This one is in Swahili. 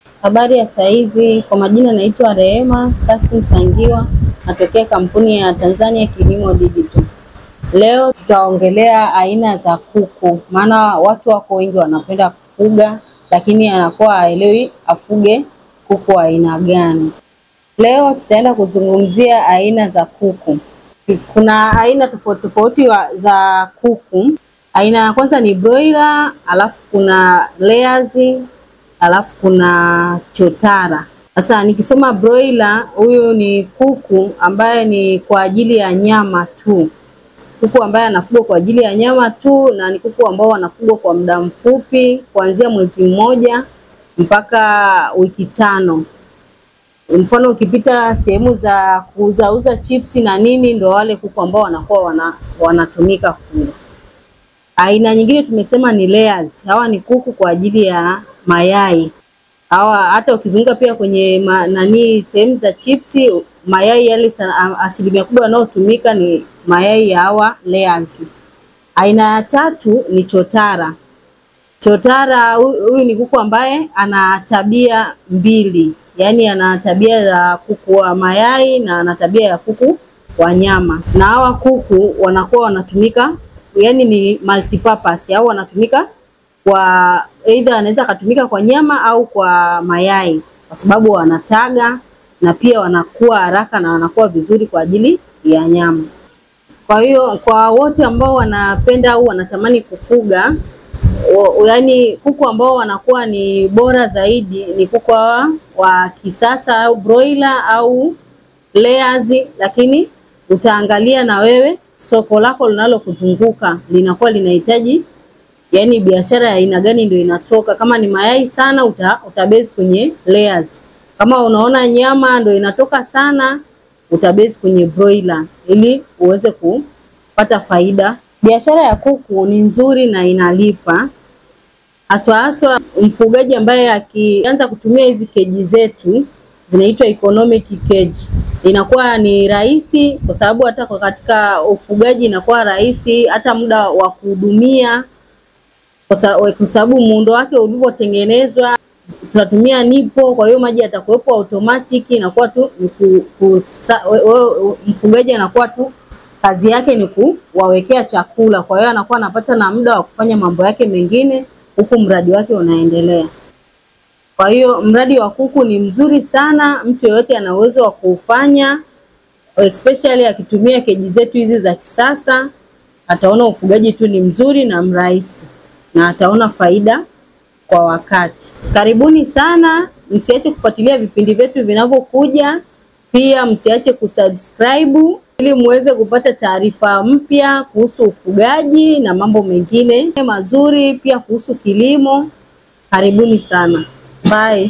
Habari ya saizi, kwa majina naitwa Rehema Kasim Sangiwa, natokea kampuni ya Tanzania Kilimo Digital. Leo tutaongelea aina za kuku, maana watu wako wengi wanapenda kufuga, lakini anakuwa haelewi afuge kuku wa aina gani. Leo tutaenda kuzungumzia aina za kuku. Kuna aina tofauti tofauti wa- za kuku. Aina ya kwanza ni broiler, alafu kuna layers, alafu kuna chotara. Sasa nikisema broiler, huyu ni kuku ambaye ni kwa ajili ya nyama tu, kuku ambaye anafugwa kwa ajili ya nyama tu, na ni kuku ambao wanafugwa kwa muda mfupi, kuanzia mwezi mmoja mpaka wiki tano. Mfano ukipita sehemu za kuuzauza chipsi na nini, ndo wale kuku ambao wanakuwa wana, wanatumika kula. Aina nyingine tumesema ni layers. Hawa ni kuku kwa ajili ya mayai. Hawa hata ukizunguka pia kwenye ma, nani sehemu za chipsi, mayai yale sana, asilimia kubwa yanayotumika ni mayai ya hawa layers. Aina ya tatu ni chotara. Chotara hu- huyu ni kuku ambaye ana tabia mbili, yaani ana tabia ya kuku wa mayai na ana tabia ya kuku wa nyama. Na hawa kuku wanakuwa wanatumika, yaani ni multipurpose au wanatumika kwa either anaweza akatumika kwa nyama au kwa mayai, kwa sababu wanataga na pia wanakuwa haraka na wanakuwa vizuri kwa ajili ya nyama. Kwa hiyo kwa wote ambao wanapenda au wanatamani kufuga o- yaani kuku ambao wanakuwa ni bora zaidi ni kuku hawa wa kisasa au broiler au layers, lakini utaangalia na wewe soko lako linalokuzunguka linakuwa linahitaji yaani biashara ya aina gani ndio inatoka. Kama ni mayai sana uta, utabase kwenye layers. Kama unaona nyama ndio inatoka sana utabase kwenye broiler ili uweze kupata faida. Biashara ya kuku ni nzuri na inalipa haswa haswa mfugaji ambaye akianza kutumia hizi keji zetu zinaitwa economic cage, inakuwa ni rahisi kwa sababu hata kwa katika ufugaji inakuwa rahisi, hata muda wa kuhudumia kwa sa- kwa sababu muundo wake ulivyotengenezwa tunatumia nipo, kwa hiyo maji yatakuwepo automatic, inakuwa tu ni ku, ku, sa, we, we, mfugaji anakuwa tu kazi yake ni kuwawekea chakula, kwa hiyo anakuwa anapata na muda wa kufanya mambo yake mengine huku mradi wake unaendelea. Kwa hiyo mradi wa kuku ni mzuri sana, mtu yeyote ana uwezo wa kuufanya, especially akitumia keji zetu hizi za kisasa, ataona ufugaji tu ni mzuri na mrahisi na ataona faida kwa wakati. Karibuni sana, msiache kufuatilia vipindi vyetu vinavyokuja, pia msiache kusubscribe ili muweze kupata taarifa mpya kuhusu ufugaji na mambo mengine mazuri, pia kuhusu kilimo. Karibuni sana, bye.